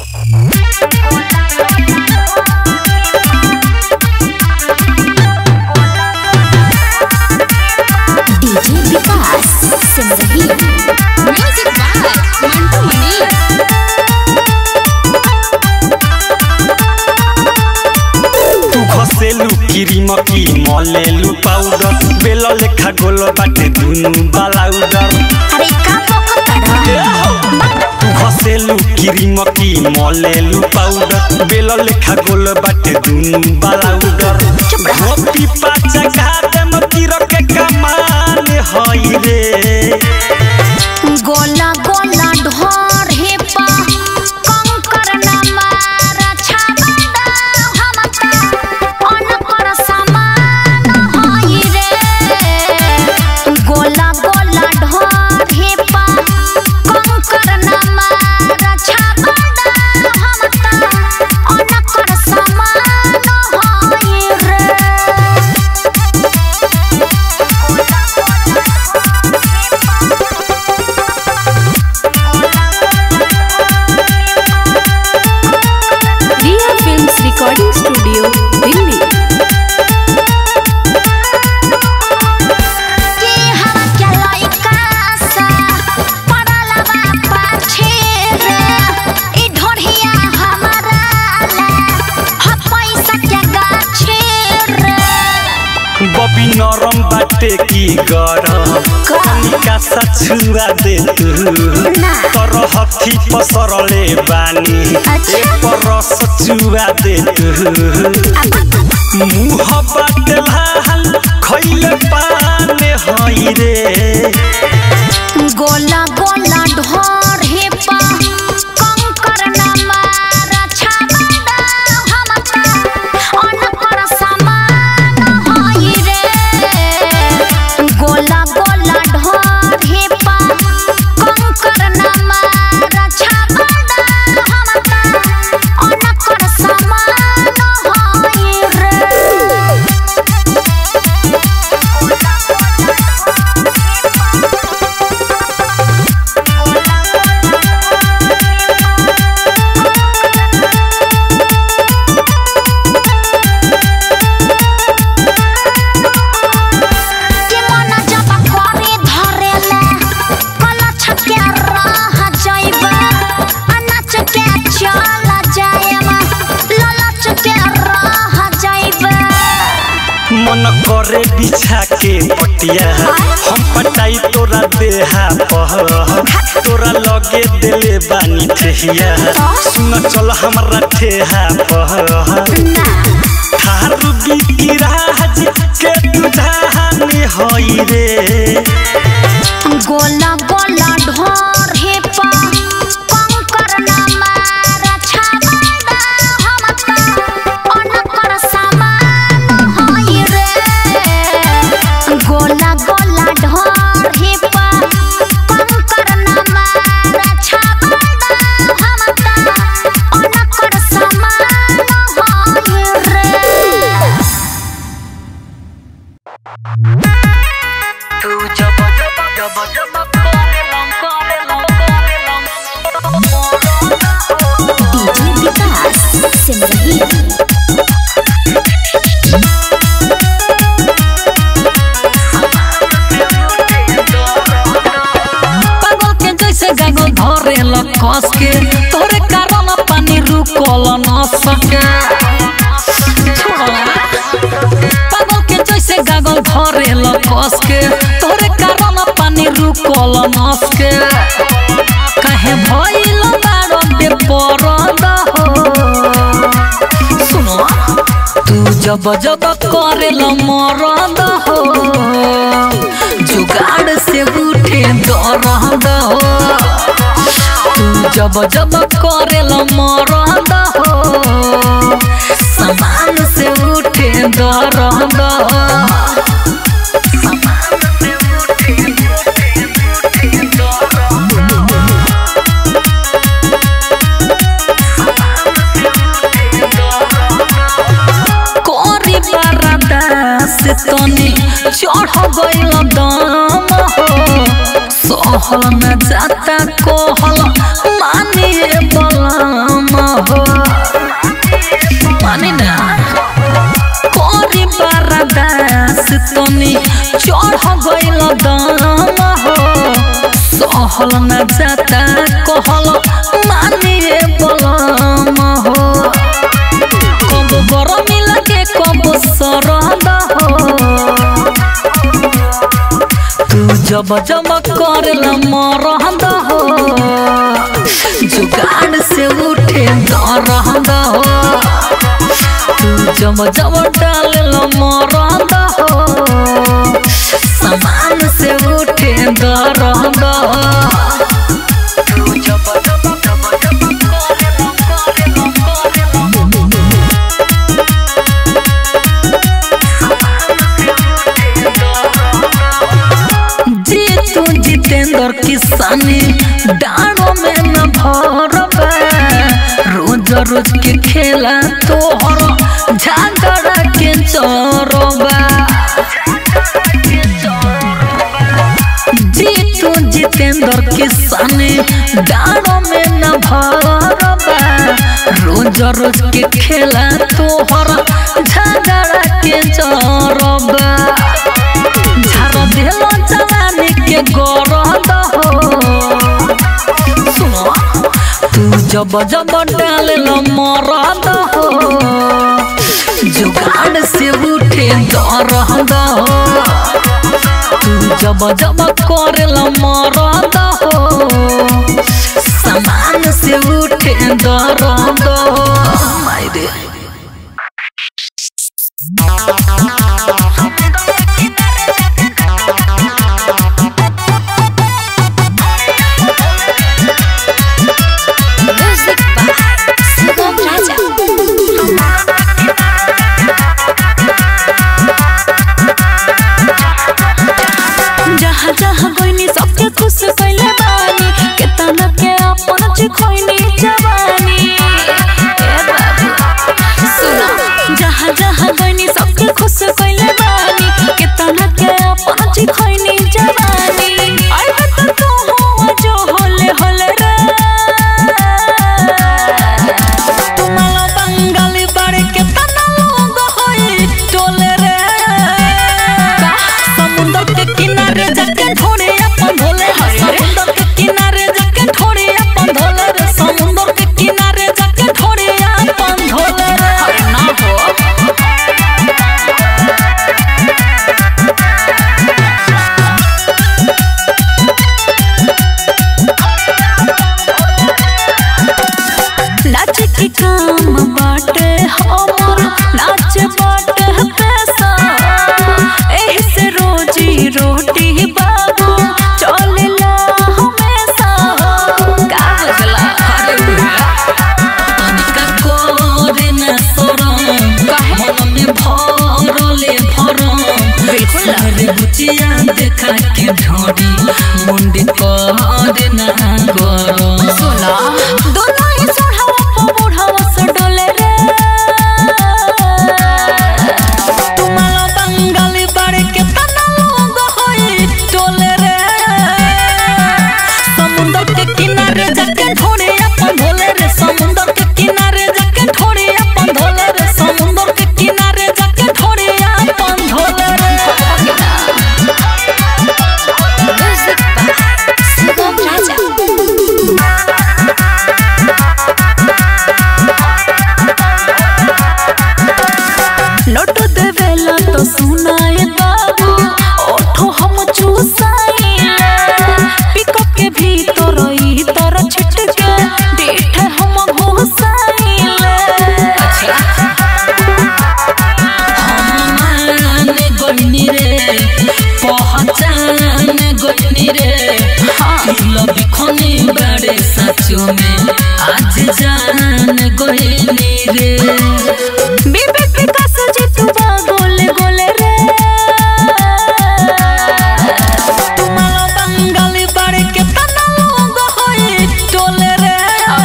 DJ Vikas Simrahi music by Mantu Mani तू घसेलू cream की मलेलू पाउडर बेल लेखा गोल बाटे दुनु बालाउडर अरे का पकड़ तू घसेलू क्रीम की मलेलू पाउडर बेल लेखा गोल बाटे दुनु बालाउडर गोपी पाचा घाटे मतीर के कमान हई रे गोला गोला ढोर हे पा कंकर न मार छाबड़ा हमका अनकर समान होई रे गोला गोला ढोर हे पा कंकर न मार छाबड़ा हमका अनकर समान होई रे Riya films recording studio Delhi के हवा के लइका सा पड़ला बा पाछे रे ई ढोढ़िया हमारा ला ह पैसा के गाछे रे बबी नरम बाटे की गरम कनिका सा छुआ दे तू ना। तर हथी पसरले बानी अच्छा। एक रस चुआ दे तू मुह बाटे लाल खैले पाने हई रे गोला गोला ढोर हे पा कंकर न मार छाबड़ा हमका अनकर समान होई रे गोला गोला ढोर हे पा कंकर न मार छाबड़ा हमका अनकर समान होई रे के मन जब करे धरेला कलछ के रह जाइबा अनाच के चल जाएमा ललच के रह जाइबा मन करे बिछा के पटिया हम पटाई तोरा देहा पह तोरा लगे देले बानी ठेहिया सुन चल हमरा ठेहा पह ना थारू बिकिराज के तुझाने हई रे गोला गोला ढोर हे पा कंकर न मार छाबड़ा हमका अनकर समान होई रे गोला गोला ढोर हे पा कंकर न मार छाबड़ा हमका अनकर समान होई रे डीजे विकास सिमरही पागल के जैसे गागल धरे ल कस के तोरे कारण पानी रुकल न सके छोड़ा। पागल के जैसे गागल धरे ल कस के तोरे कारण पानी रुकल न सके काहे भइल बारो बेपरद हो सुनो तू जब जब करेल मरद हो जुगाड़ से उठे दरद हो तू जब जब करेल मरद हो समान से उठे दरद हो कोरी बरदा से तनी चढ़ गइल दम हो सहल न जाता कोहल मानिए बलम बढ़ गइल दाम हो सहल न जाता कहल मानिए बलम हो कब गरमी लगे कब सरद हो तू जब जब करल मरद हो जुगाड़ से उठे दरद हो तू जब जब डालल मरद हो समान से उठे दरद हो तू जब जब जब जब करल करल करल जीतू जितेंद्र किसानी डाणों में न भरबा रोज रोज के खेला तोहर झगड़ा के चोरबा जीतू जितेंद्र किसानी डाणों में न भरबा रोज रोज के खेला तोहर झगड़ा के चोरबा झाड़ देलो जवानी के गरद हो सुनो तू जब जब डालल मरद हो जुगाड़ से उठे दरद हो तू जब जब करल मरद हो समान से उठे दरद हो मायरे Music by Sugam Raja. जहाँ जहाँ गइनी सबके खुश कइले बानी केतना के अपन चिखइनी जवानी ए बाबू सुनो जहाँ जहाँ गइनी सबके खुश कइले बानी केतना के अपन चिखइनी जवानी आई त तू हो जो होले होले रे तुम्हारा बंगाली बाड़े केतना लोग होई टोले रे समुंदर के किनारे जाके ढोड़े अपन धोले समुंदर के किनारे जाके ढोड़े अपन धोले रे समुंदर के किनारे जाके ढोड़े अपन धोले रे ना हो नाच के काम बाटे हमर नाच बाटे पैसा एही से रोजी रोटी बाबू चलेला हमेशा का बुझला अरे बुढ़िया, तनिका करे न शरम, मन में भरले भरम। सारे बुचिया देखा के ढोरी मुंडी करे न गरम सुना दोनों ही सोढ़ावा पो बुढ़ावा से डोले रे तुम्हारा बंगाली बाड़े के तना लोग होई टोले रे समुंदर के किनारे जाके ढोड़े अपन धोले रे समुंदर के किनारे जाके ढोड़े अपन धोले रे समुंदर के किनारे जाके ढोड़े अपन धोले रे Music by Sugam Raja. लौट देवेला तो सुनाए बाबू ओठो हम चूसाइले पिकअप के भीतर ई तर छिटके डेठ हम घुसाइले मान गइनी रे पहचान गइनी रे लव खनी बड़े सचो में आज जान गइनी रे बीबी विकास जी तू बा गोले गोले रे तुम्हारा बंगाली बाड़े के तना लोग होई टोले रे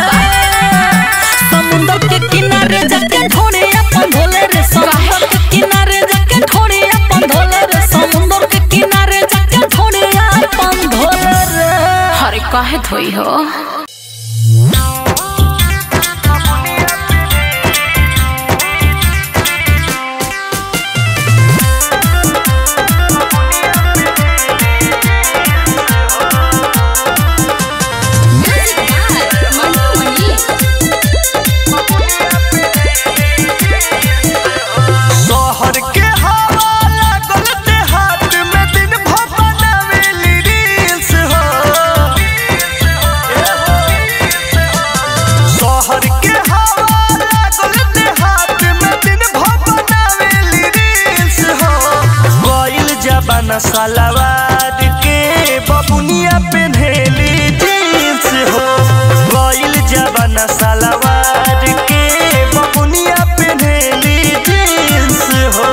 समुंदर के किनारे जाके ढोड़े अपन धोले रे समुंदर के किनारे जाके ढोड़े अपन धोले रे समुंदर के किनारे जाके ढोड़े अपन धोले रे अरे काहे धोई हो रे जबाना सलवार के बबुनिया पेन्हेली जींस हो गइल जबाना सलवार के बबुनिया पेन्हेली जींस हो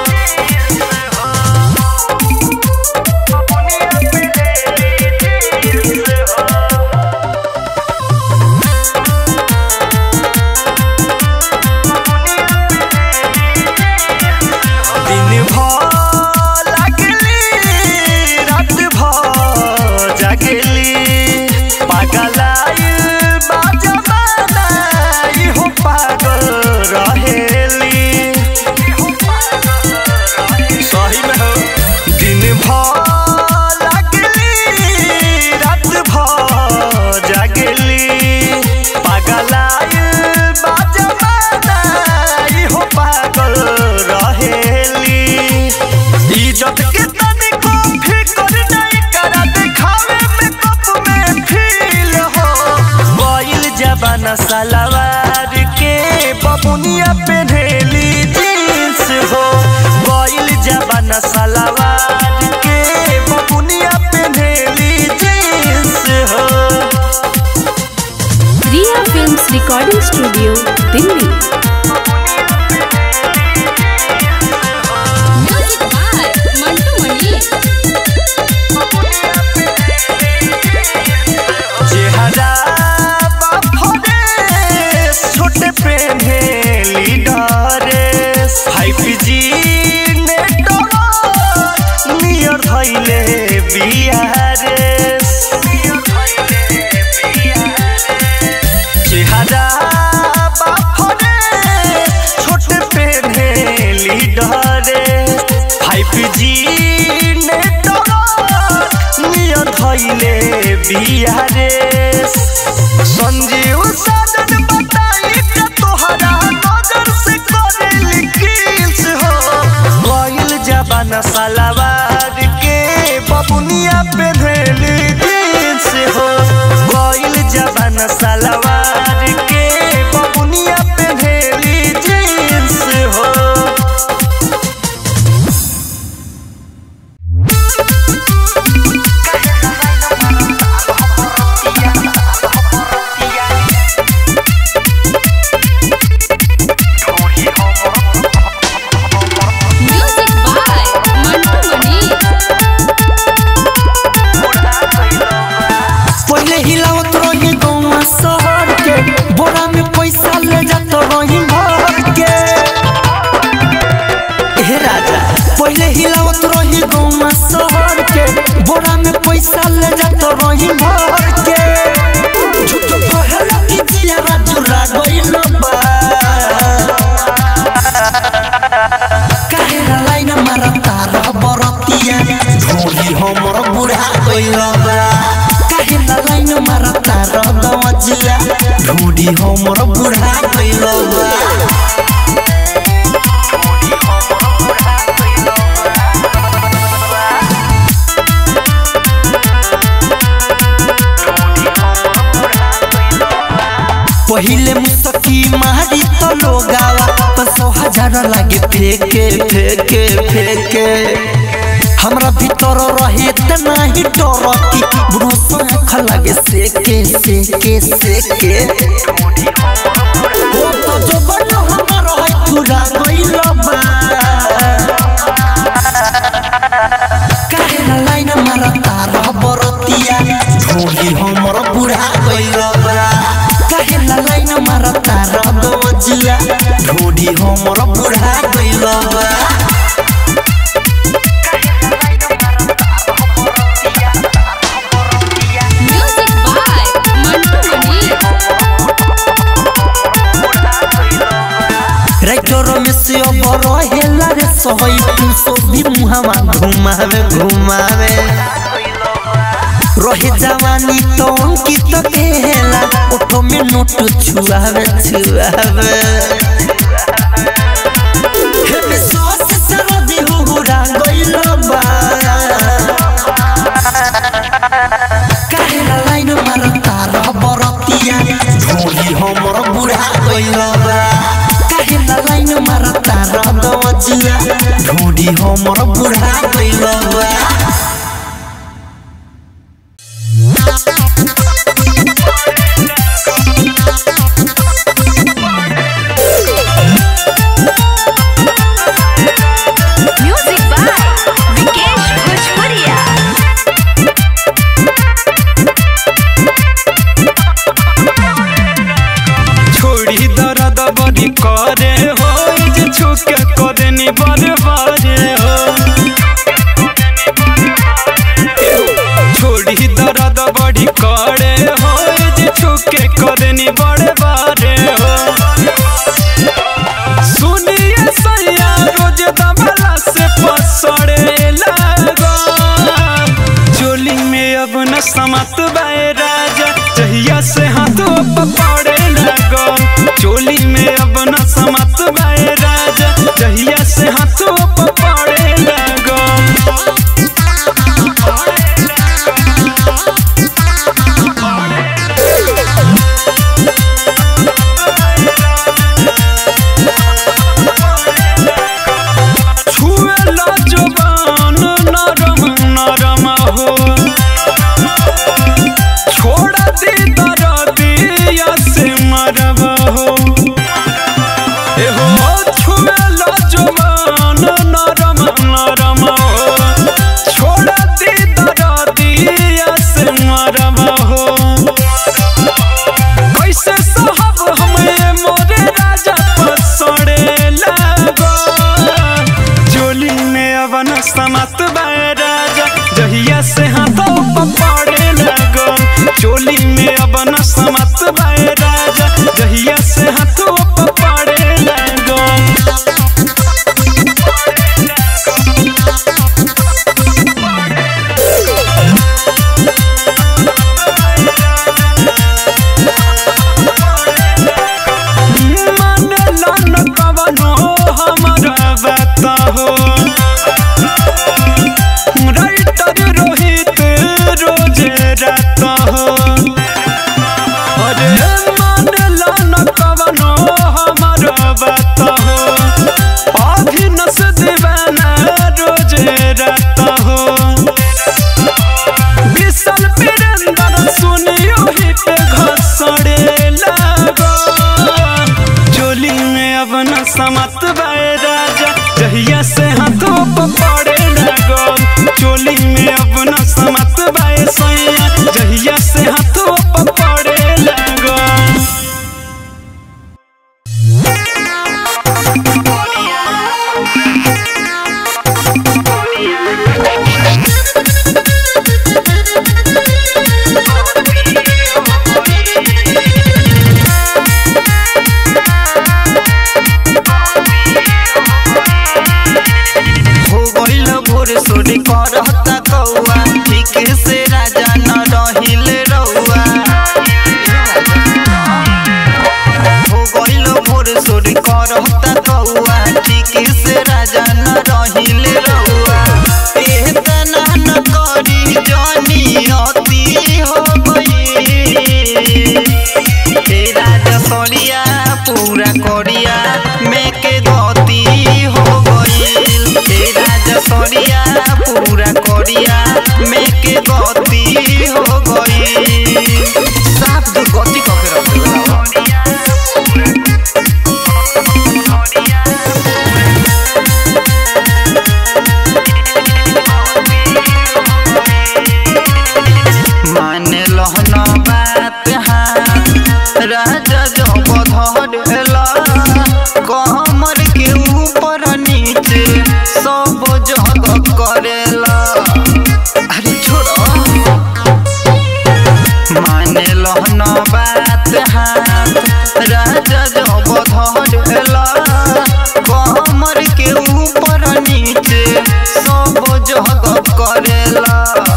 दिन भर लागली रात भर जागली पागलाइल बा जमाना इहो पागल रहेली सही में हो दिन भर लागली रात भर जागली पागलाइल बा जमाना इहो पागल रहेली इज्जत के तनिको फिकर नहीं करा दिखावे में कप में फील हो गइल जबाना सलवार के बबुनिया पेन्हेली जींस हो गइल जबाना सलवार के बबुनिया पेन्हेली जींस हो Riya films recording studio Delhi music by Mantu Mani चेहरा बाफरे छोटे पेन्हे लीडरे फाइव जी नेटवर्क नियर धैले बिहारे चेहरा बाफरे छोटे पेन्हे लीडरे फाइव जी नेटवर्क नियर धैले बिहारे संजीव साजन बताई के तोहरा नजर से करेली किस हो गइल जबाना सलवार के बबुनिया पे धेली जींस हो गइल जबाना सलवार के बबुनिया पे धेली जींस हो म्यूजिक बाय मंटू मनी पहले हिलावत रही गौवा शहर के बोरा में पैसा ले जात रही भर के हे राजा पहले हिलावत रही गौवा शहर के बोरा में पैसा ले जात रही भर के झूठ कहला कि जिया चुरा गइल बा काहे ना लाइन मारा तारा बरतिया ढोली हमर बुढ़ा गइल बा काहे ना लाइन मारा तारा दवजिया ढोली हमर बुढ़ा गइल बा पहिले मुसकी मारी तो लोगावा पसो हजार लागे फेके फेके फेके हमरा भीतर रहे त नाही डर की ब्रूस आँख लागे सेके सेके सेके ओ तो जो बन हमर है पूरा गइल बा काहे ना लाइन मारा तारा बरतिया ढोली हमर बुढ़ा गइल बा काहे ना लाइन मारा तारा दवजिया ढोली हमर बुढ़ा गइल बा music by Mantu Mani writer में से अब रहेला रे सहई तू सो भी मुहावा घुमावे घुमावे रहे जवानी तो अंकित केला ओठो में नोट छुआवे छुआवे हे में सॉस सरदी हुहुरा गइल बा काहे ना लाइन मार तार बरतिया ढोली हमर बुढ़ा गइल बा काहे ना लाइन मार तार दव जुआ ढूंढी हमर बुढ़ा गइल बा म्यूजिक बाय विकेश भोजपुरिया छोड़ी दर्द बड़ी करे हो जे छुके करे नी बड़े बड़े हो छोड़ी दर्द बड़ी करे हो जे छुके करे नी बड़े बड़े हो सुनिए सैया रोज दबला से पसड़े लगो चोली में अब न समत बाए राजा जहिया से हाथों पकड़े लगो चोली में अब न समत बाए राजा जहिया से हाथों पकड़े लगो छुए ला जुबान नरम नरम हो छोड़ दी दरदिया से मरब हो ए हो छुए ला जुबान नरम नरम हो छोड़ दी दरदिया से मरब हो कैसे साहब हमें मोरे राजा पसड़े लगो जोली में अवन समत बाए राजा जहिया से हाथों पकड़े लगो चोली में अवन समत बाए राजा जहिया से हाथों पकड़े लगो मन लन कवनो हमरा बात हो राइटर रोहित रोज रात हो अरे मन लन कवनो हमरा बात हो अभिनस दीवाना रोज रात हो विशाल वीरेंद्र सुनियो हित घसड़े लगो चोली में अब न समत बाए राजा जहिया से हाथों पकड़े लगो चोली में अब न समत बाए सैया जहिया से हाथों पकड़े लगो हो गइल भोर सोरी करता कौआ ठीक से राजा न रहिल रउआ हो गइल भोर सोरी करता कौआ ठीक से राजा न रहिल रउआ एह तना न करी जानी अति हो गई हे राजा करिया पूरा करिया में के गति हो गइल हे राजा करिया पूरा करिया में के गति हो गइल साफ दुर्गति क के रख मान लहन बात हाथ राजा जब धरेला कमर के ऊपर नीचे सब जग करेला अरे छोड़ो मान लहन बात हाथ राजा जब धरेला कमर के ऊपर नीचे सब जग करेला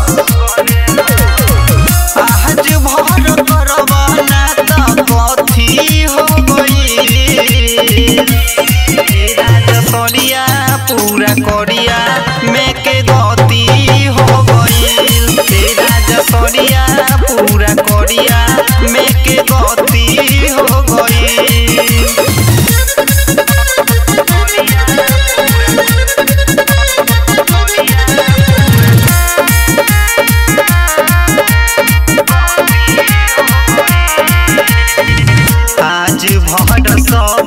आज भर करवाना त कथी हो गई राजा करिया पूरा करिया में के गति हो गई राजा करिया पूरा करिया में के गति हो गई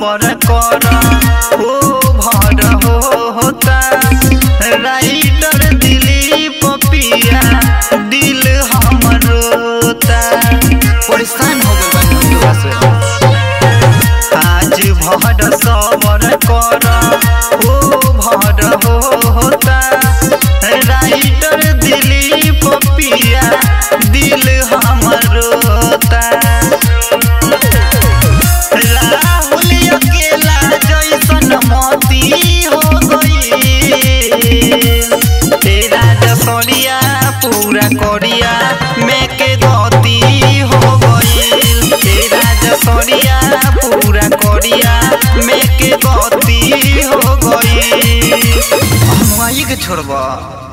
सबर कर ओ भर होता राइटर दिलीप पिया दिल हमर रोता परेशान हो गइल बानी हम से आज भर सबर कर ओ भर होता राइटर दिलीप पिया दिल हमर रोता राहुल अकेला जैसन मोती हो गई तेरा जसरिया पूरा कोरिया में के गति हो गई तेरा जसरिया पूरा कोरिया में के गति हो गई हम आइए के छोड़बा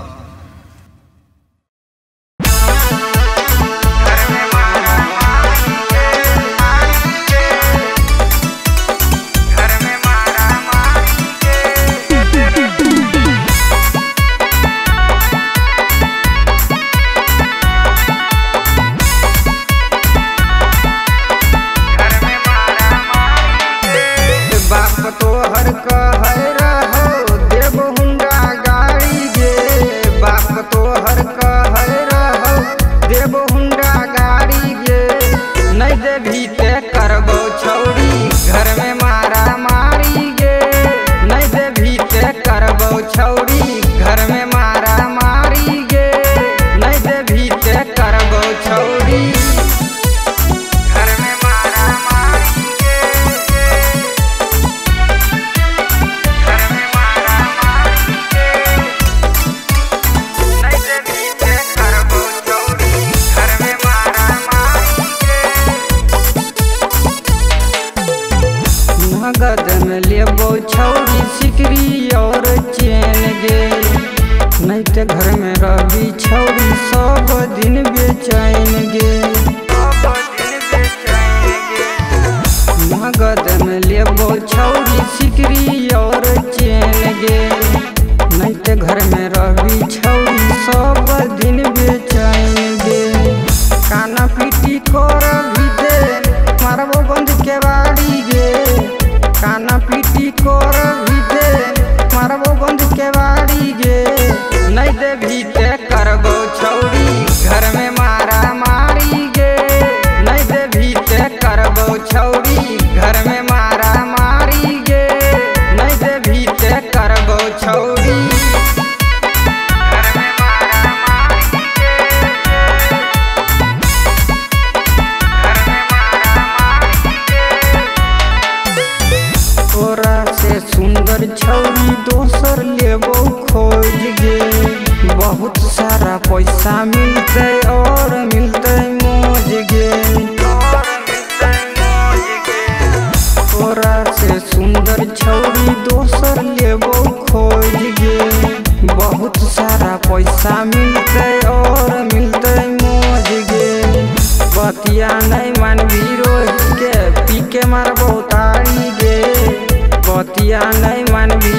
बाप तोहर कहै रहो देव हुंडा गाड़ी गे बाप तोहर कहै रहो देव हुंडा गाड़ी गे नहीं देभी ते करबो छौरी घर में मारा मारी गे नहीं देभी ते करबो छौरी घर में मारा मारी गे नहीं देभी ते करबो छौरी घर में मारा मारी गे घर में मारा मारी गे नहीं देवी ते करबो चोरी घर में मारा मारी गे नगद में लेबो छौरी सिकरी और चैन गे नहीं ते घर में रही छौरी सब दिन बेचैन गे नगद में लेबो छौरी सिकरी और चैन गे नहीं ते घर में रही छौरी सब दिन बेचैन गे काना पीटी कर भी दे मारबो बंद के बाड़ी गे काना पीटी कर भी दे मारबो बंद के बाड़ी गे नहीं दे भी ते करबो छौरी घर में मारा मारी गे नहीं दे भी ते करबो छौरी घर में मारा मारी गे नहीं दे भी ते करबो छौरी घर में मारा मारी गे घर में मारा मारी गे तोरा से सुंदर छौरी दोसर लेबो खोज गे बहुत सारा पैसा मिलते और मिलते मौज गे तोरा से सुंदर छौरी दोसर लेबो खोज गे बहुत सारा पैसा मिलते और मिलते मौज गे बतिया नहीं मानवी रोज के पी के मारबो तारी गे बतिया नहीं मानवी